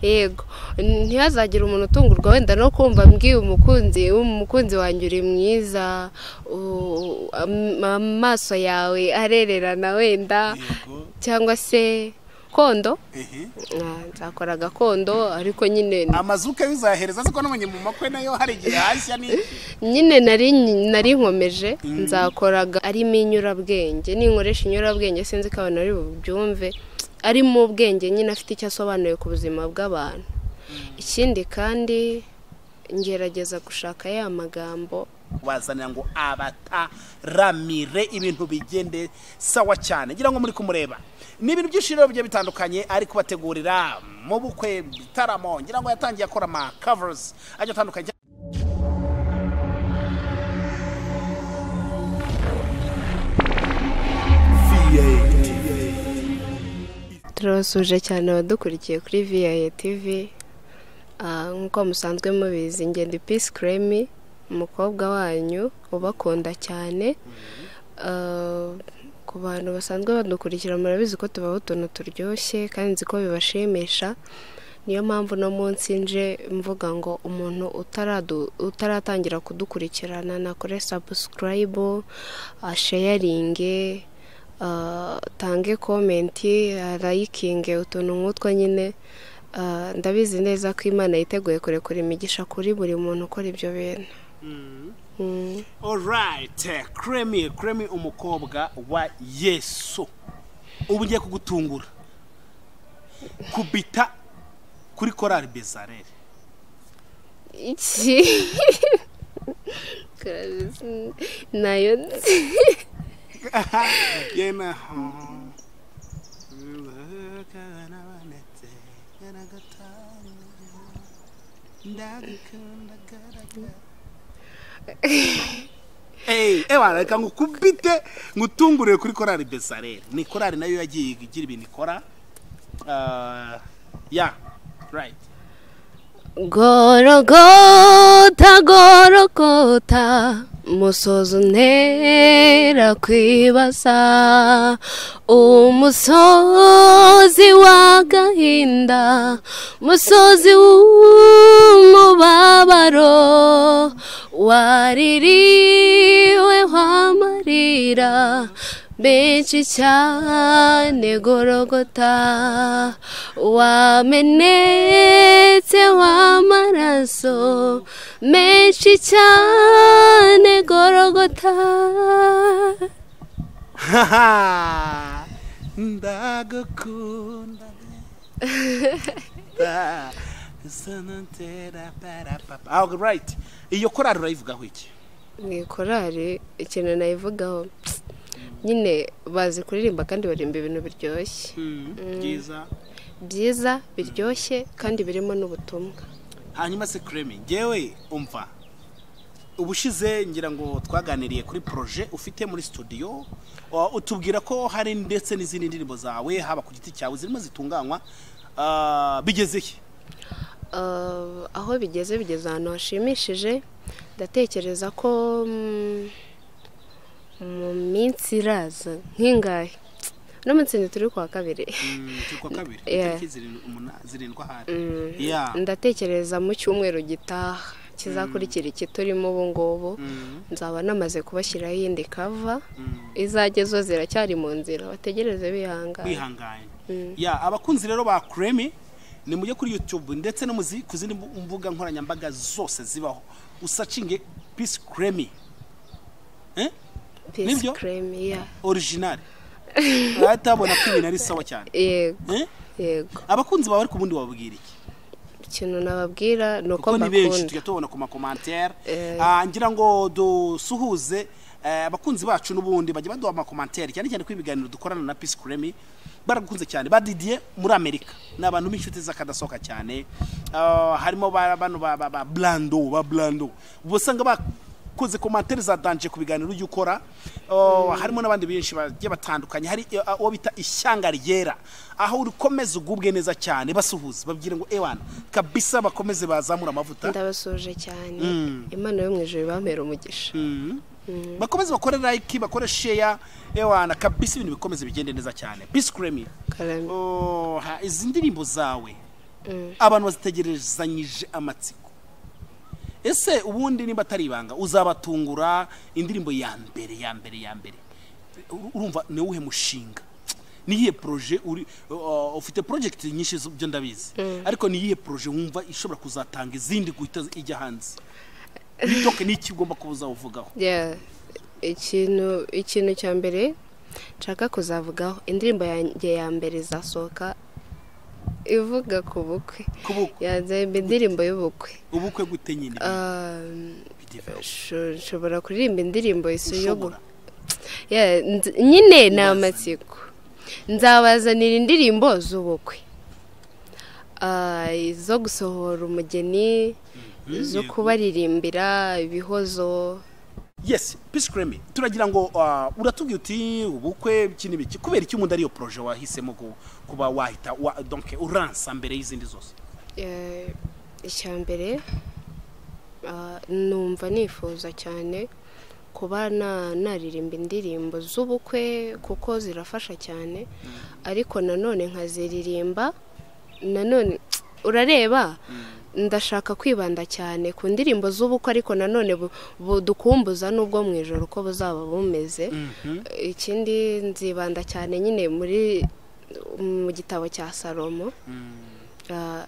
yego ntihazagire umuntu utungurwa wenda no kumva mbwiye umukunzi umukunzi wanjye uri mwiza u- am- amaso yawe arererana wenda yego cyangwa se kondo ehe Ah, nzakora gakondo ariko nyine amazu ukabizahereza siko n'umunye mu makwe nayo hari igihe hashya ni nyine nari nari nkomeje nzakoraga arimo inyurabwenge ninkoresha inyurabwenge sinzi ko abantu ari bubyumve arimo ubwenge nyine afite icyo asobanuye ku buzima bw'abantu ikindi kandi ngerageza gushaka ya magambo wazanira ngo abataramire ibintu bigende sawa cyane ngira ngo muri kumureba ni ibintu byinshi rero bigiye bitandukanye ari kubategurira mu bukwe bitaramo ngira ngo yatangiye akora ama covers ajya atandukanye turabasuje cyane abadukurikiye kuri viyaye tivi Ah, nk'uko musanzwe mubizi ngendo pisi keremi umukobwa wanyu ubakunda cyane Ah, ku bantu basanzwe badukurikira murabizi ko tubaho utuntu turyoshye kandi nzi ko bibashimisha niyo mpamvu uno munsi nje mvuga ngo umuntu utaradu- utaratangira kudukurikirana nakore sabusikarayibu asheyaringe ah, tange komenti arayikinge utuntu nk'utwo nyine Ah, ndabizi neza ko imana yiteguye kurekura imigisha kuri buri muntu ukora ibyo bintu Mm. orayiti kremi kremi umukobwa wa yesu ubu ngiye kugutungura kubita kuri korari bezarere iki Kazi- nayo nzi yena ewana reka ngukubite ngutungurire kuri korari besarere ni korari nayo yagiye igira ibintu ikora Ah, ya right gorogota gorogota musozo ntera kwibaza umusozi w'agahinda musozi w'umubabaro waririwe wamarira benshi cyane gorogota wamenetse w'amaraso menshi cyane gorogota Haha, ndagukunda Ah, sonatera para papa Ah, right iyo korari urayivugaho iki mu ikorari ikintu nayivugaho nyine bazi kuririmba kandi barimba ibintu biryoshye byiza byiza biryoshye kandi birimo n'ubutumwa hanyuma se kremi ngewe umva ubushize ngira ngo twaganiriye kuri proje ufite muri studio Uh, utubwira ko hari ndetse n'izindi ndirimbo zawe haba ku giti cyawe zirimo zitunganywa Ah, bigeze he Ah, aho bigeze bigeze ahantu hashimishije ndatekereza ko mm, mu minsi iraza nk'ingahe uno munsi ni turi kuwa kabiri Mm, turi kuwa kabiri Yeah. itariki zirindwi- umuna- zirindwi ahari Yeah. ndatekereza mu cyumweru gitaha kizakurikira iki turimo ubu ngubu Mm, nzaba namaze kubashyiraho iyindi kava mm. izajya zo ziracyari mu nzira bategereze bihangana kwihangana Mm. ya abakunzi rero ba kremi ni mujye kuri youtube ndetse no mu zi- ku zindi mbu- mbuga nkoranyambaga zose zibaho usacinge peace kremi eh? pisi Nibyo? keremi ya original uratabona ko ibintu ari sawa cyane yego eh? yego abakunzi bawe ariko ubundi wababwira iki ikintu nababwira ni uko kuko ni benshi mbakunda tujya tubona ku makomantere Eh. Ah, ngira ngo dusuhuze eh, abakunzi bacu n'ubundi bajya baduha amakomantere cyane cyane ko ibiganiro dukorana na peace kuremi baragukunze cyane badidiye muri amerika ni abantu b'inshuti z'akadasohoka cyane Ah, harimo ba- bano ba ba- ba blando ba blando uba usanga bakoze komantere za danje ku biganiro ujya ukora Ah, harimo n'abandi benshi bagiye batandukanye hari eh, uwo bita ishyanga ryera aho ukomeza ugubwe neza cyane basuhuza babwira ngo ewana kabisa bakomeze bazamura amavuta ndabasuje cyane Mm. imana yo mu ijoro ibampera umugisha Mm. bakomeze bakore like bakore sheya ewana kabisa ibintu bikomeze bigende neza cyane peace kremi karame Oh, ha, izi ndirimbo zawe Mm. abantu bazitegerezanyije amatsiko ese ubundi niba atari ibanga uzabatungura indirimbo ya mbere ya mbere ya mbere Ur- urumva ni uwuhe mushinga ni iyihe poroje uri uh, ufite porojegiti nyinshi zo- byo ndabizi ariko ni iyihe poroje wumva ishobora kuzatanga izindi guhita ijya hanze bitoke n'iki ugomba kuba uzawuvugaho Yeah. ikintu ikintu cya mbere nshaka kuzavugaho indirimbo yanjye ya mbere izasohoka ivuga ku bukwe ku bukwe yazaba indirimbo y'ubukwe ubukwe gute nyine Um, bidevelope? sho- nshobora kuririmba indirimbo isuyo gu- ushobora Yeah, nz- nyine ni Ubazanire. amatsiko nzabazanira indirimbo z'ubukwe Ah, izo gusohora umugeni Mhm, zo yego. kubaririmbira ibihozo yes peace kremi turagira ngo uh, uratubwira uti ubukwe iki n'ibiki kubera iki umuntu ariyo poroje wahisemo ku- kuba wahita wa, donc uransa mbere y'izindi zose Eh, icya mbere ah, numva nifuza cyane kuba na- naririmba indirimbo z'ubukwe kuko zirafasha cyane ariko nanone nkaziririmba nanone urareba ndashaka kwibanda cyane ku ndirimbo z'ubukwe ariko nanone bu- budukumbuza n'ubwo mu ijoro uko buzaba bumeze ikindi nzibanda cyane nyine muri mu gitabo cya salomo Ah,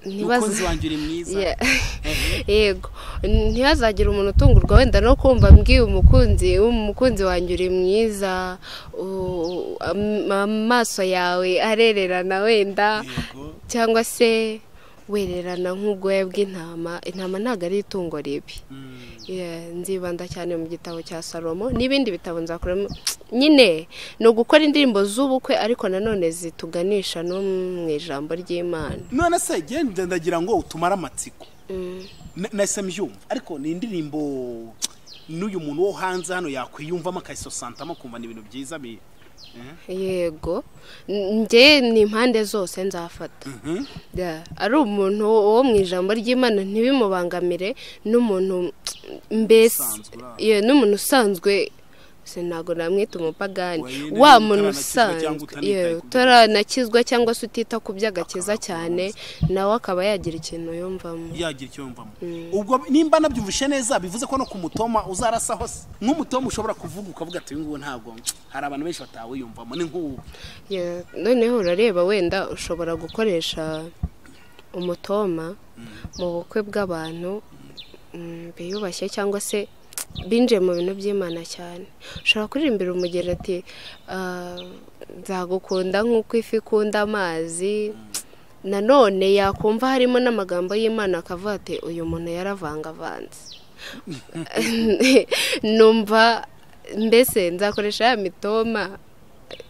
ntibaza- umukunzi wanjye uri mwiza Yeah. Mhm. yego ntihazagire umuntu utungurwa wenda no kumva mbwiye umukunzi umukunzi wanjye uri mwiza u- am- amaso yawe arererana wenda yego cyangwa se wererana nk'ubwoya bw'intama intama ntabwo ari itungo ribi Mm. Yeah, nzibanda cyane mu gitabo cya salomo n'ibindi bitabo nzakoramo nyine ni ugukora indirimbo z'ubukwe ariko nanone zituganisha no mu ijambo ry'imana none se genda ndagira ngo utumare amatsiko Mm. Na- nahise mbyumva ariko ni indirimbo n'uyu muntu wo hanze hano yakwiyumvamo akayisosantamo kumva ni ibintu byiza bi Mhm. yego N- njye ni impande zose nzafata Mhm. Yeah. ari umuntu wo mu ijambo ry'imana ntibimubangamire n'umuntu mbese Usanzwe uri Yeah, n'umuntu usanzwe se ntabwo namwita umupagani Wayo, wa niba muntu utaranakizwa usanzwe cyangwa utanitaye Yeah, ku by'ubuzima. utaranakizwa cyangwa se utita ku by'agakiza Akaba cyane nawe akaba yagira ikintu yumvamo yagira icyo yumvamo ubwo nimba nabyumvishe neza bivuze ko no ku mutoma uzarasa hose nk'umutoma ushobora kuvuga ukavuga ati uyu nguyu ntabwo hari abantu benshi batawiyumvamo ni nk'ubu Yeah, noneho urareba wenda ushobora gukoresha umutoma mu bukwe bw'abantu mm, biyubashye cyangwa se binjiye mu bintu by'imana cyane ushobora kuririmbira umugeni ati "Ah, nzagukunda nk'uko ifi ikunda amazi nanone yakumva harimo n'amagambo y'imana akavuga ati uyu muntu yaravangavanze numva mbese nzakoresha ya mitoma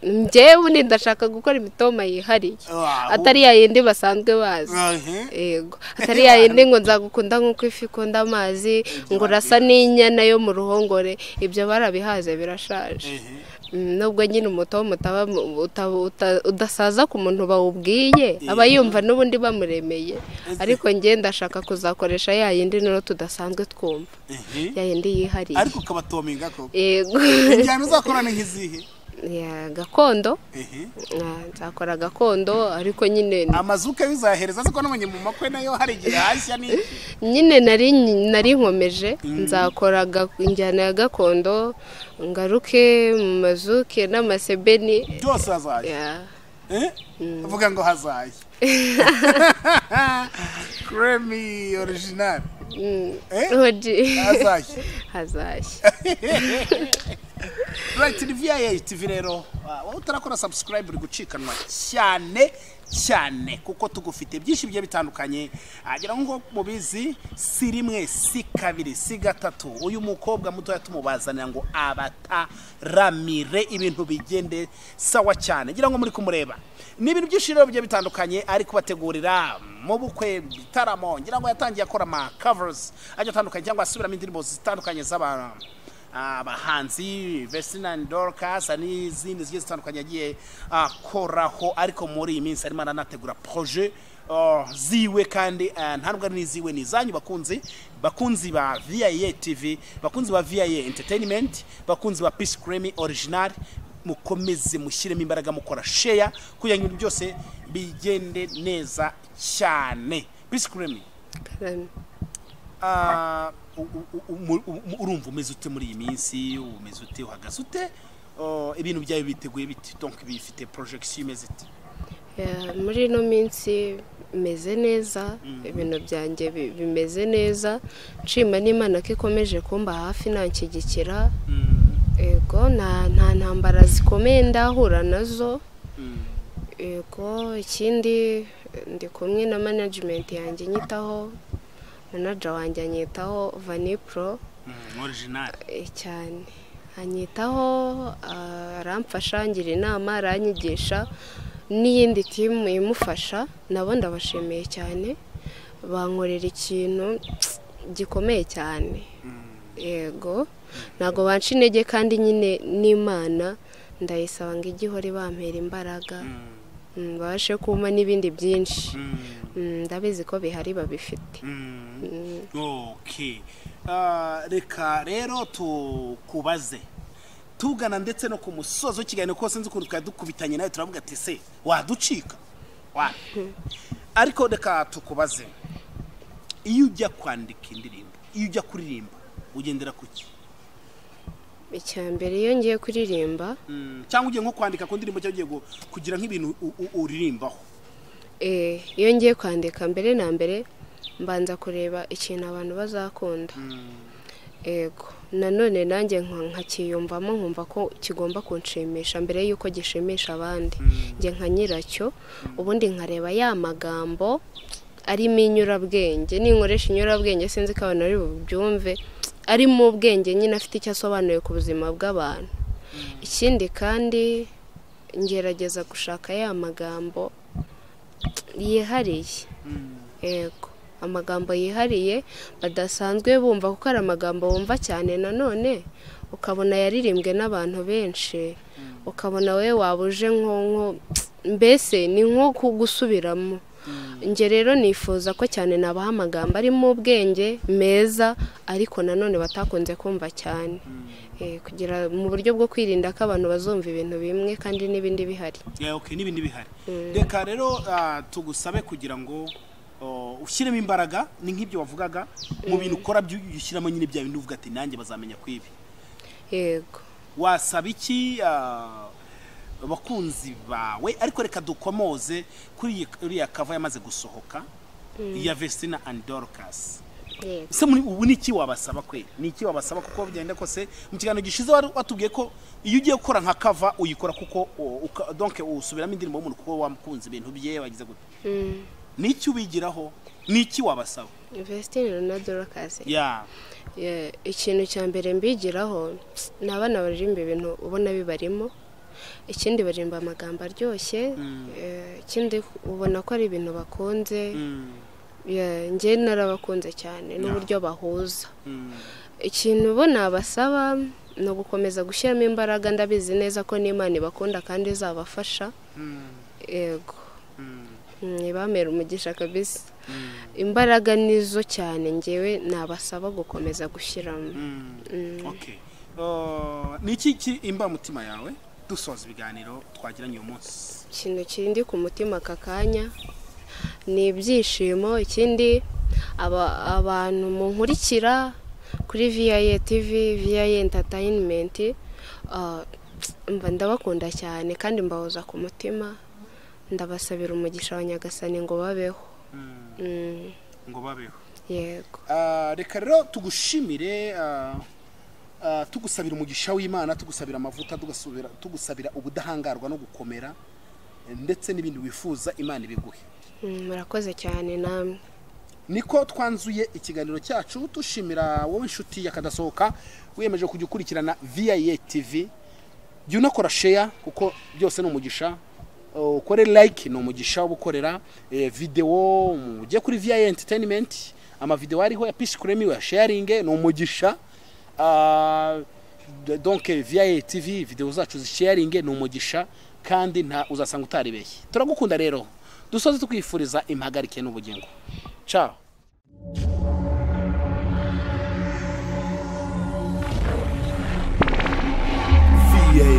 njyewe ubundi ndashaka gukora imitoma yihariye Ah, atari ya yindi basanzwe bazi Ahe. yego atari ya yindi ngo nzagukunda nk'uko ifi ikunda amazi ngo urasa n'inyana yo mu ruhongore ibyo barabihaze birashaje Ehe. Mm, nubwo nyine umuto mutaba mu- uta- uta- udasaza ku muntu bawubwiye aba yumva n'ubundi bamuremeye ariko njye ndashaka kuzakoresha ya yindi noneho tudasanzwe twumva Ehe. ya yindi yihariye ariko ukabatominga ko yego injyana uzakorana nk'izihe Ya, gakondo Ehe. Ah, nzakora gakondo ariko nyine amazuke bizahereza ariko n'abanye mu makwe nayo hari igihe hashya ni nyine nari nari nkomeje nzakora ga- injyana ya gakondo ngaruke mu mazuke n'amasebeni byose hazajya Ya, Eh? uvuga ngo hazajya kremi orijinali mm, Eh? oji. hazajya hazashya Right, ni VIA TV rero Ah, wowe utarakora subscribe uri gucikanwa cyane cyane kuko tugufite byinshi bigiye bitandukanye agira ngo mubizi si rimwe si kabiri si gatatu uyu mukobwa mutoya tumubazanira ngo abataramire ibintu bigende sawa cyane ngira ngo muri kumureba ni ibintu byinshi rero bigiye bitandukanye ari kubategurira mu bukwe bitaramo ngira ngo yatangiye akora ama covers agiye atandukanye cyangwa asubiramo indirimbo zitandukanye z'abantu abahanzi vestinani dorukasi n'izindi zigiye zitandukanye yagiye akoraho ariko muri iyi minsi arimo aranategura poroje ziwe kandi ntabwo ari n'iziwe ni izanyu bakunzi bakunzi ba viyaye tivi bakunzi ba viyaye enterinimenti bakunzi ba pisi kuremi orijinari mukomeze mushyiremo imbaraga mukora sheya kugira ngo ibintu byose bigende neza cyane pisi kuremi urumva umeze ute muri iyi minsi umeze ute uhagaze ute ibintu byawe biteguye biti donk bifite porojegisiyo imeze ite muri ino minsi meze neza ibintu byanjye bimeze neza nshima n'imana ko ikomeje kumba hafi ntanshyigikira yego nta ntambara zikomeye ndahura nazo yego ikindi ndi kumwe na manajimenti yanjye nyitaho manaja wanjye anyitaho vanipuro cyane anyitaho aramfasha ngira inama aranyigisha n'iyindi timu imufasha nabo ndabashimiye cyane bankorera ikintu gikomeye cyane yego ntabwo banca intege kandi nyine n'imana ndayisaba ngo igihore bampera imbaraga babashe kuma n'ibindi byinshi ndabizi ko bihari babifite reka rero tukubaze tugana ndetse no ku musozo w'ikiganiro kose nzi ukuntu twari dukubitanye nawe turavuga ati se waducika ariko reka tukubaze iyo ujya kwandika indirimbo iyo ujya kuririmba ugendera ku ki icya mbere iyo ngiye kuririmba cyangwa ugiye nko kwandika ku ndirimbo cyangwa ugiye kugira nk'ibintu uririmbaho iyo ngiye kwandika mbere na mbere mbanza kureba ikintu abantu bazakunda yego nanone nanjye nkakiyumvamo nkumva ko kigomba kunshimisha mbere y'uko gishimisha abandi njye nka nyiracyo ubundi nkareba ya magambo arimo inyurabwenge ninkoresha inyurabwenge sinzi ko abantu ari bubyumve arimo ubwenge nyine afite icyo asobanuye ku buzima bw'abantu ikindi kandi ngerageza gushaka ya magambo yihariye yego amagambo yihariye badasanzwe bumva kuko ari amagambo bumva cyane nanone ukabona yaririmbwe n'abantu benshi ukabona wowe waba uje nko mbese ni nko kugusubiramo njye rero nifuza ko cyane nabaha amagambo arimo ubwenge meza ariko nanone batakunze kumva cyane kugira mu buryo bwo kwirinda ko abantu bazumva ibintu bimwe kandi n'ibindi bihari n'ibindi bihari reka rero tugusabe kugira ngo ushyiremo imbaraga ni nk'ibyo wavugaga mu bintu ukora ushyiramo nyine bya bintu uvuga ati nanjye bazamenya ku ibi yego wasaba iki abakunzi bawe ariko reka dukomoze kuri uriya kava yamaze gusohoka iya vestina andi dorukasi ese ubu ni iki wabasaba kwe ni iki wabasaba kuko bigenda kose mu kiganiro gishize watubwiye ko iyo ugiye gukora nka kava uyikora kuko donke usubiramo indirimbo y'umuntu kuko wamukunze ibintu bye wagize gutya ni iki ubigiraho ni iki wabasaba vesitini na dorokasi ikintu cya mbere mbigiraho ni abana baririmba ibintu ubona bibarimo ikindi baririmba amagambo aryoshye ikindi ubona ko ari ibintu bakunze njye narabakunze cyane n'uburyo bahuza ikintu bo nabasaba ni ugukomeza gushyiramo imbaraga ndabizi neza ko n'imana ibakunda kandi izabafasha yego ntibamera umugisha kabisi imbaraga nizo cyane ngewe nabasaba gukomeza gushyiramo ni iki imbamutima yawe dusoza ibiganiro twagiranye uyu munsi ikintu kindi ku mutima aka kanya ni ibyishimo ikindi abantu munkurikira kuri viyaye tivi viyaye entatayinimenti mba ndabakunda cyane kandi mbahoza ku mutima ndabasabira umugisha wa nyagasani ngo babeho ngo babeho yego reka rero tugushimire tugusabira umugisha w'imana tugusabira amavuta tugusabira ubudahangarwa no gukomera ndetse n'ibindi wifuza imana ibiguhe murakoze cyane namwe niko twanzuye ikiganiro cyacu dushimira wowe inshuti yakadasohoka wiyemeje kujya ukurikirana viyaye tivi jya unakora sheya kuko byose ni umugisha ukore like ni umugisha wo gukorera videwo ujye kuri viya enterinimenti amavidewo ariho ya pisi kuremi wa sharinge ni umugisha donke viya tv videwo zacu zisheyaringe ni umugisha kandi nta uzasanga utaribeshye turagukunda rero dusoze tukwifuriza impagarike n'ubugingo ciao VA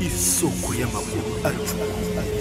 isoko y'amakuru acukuye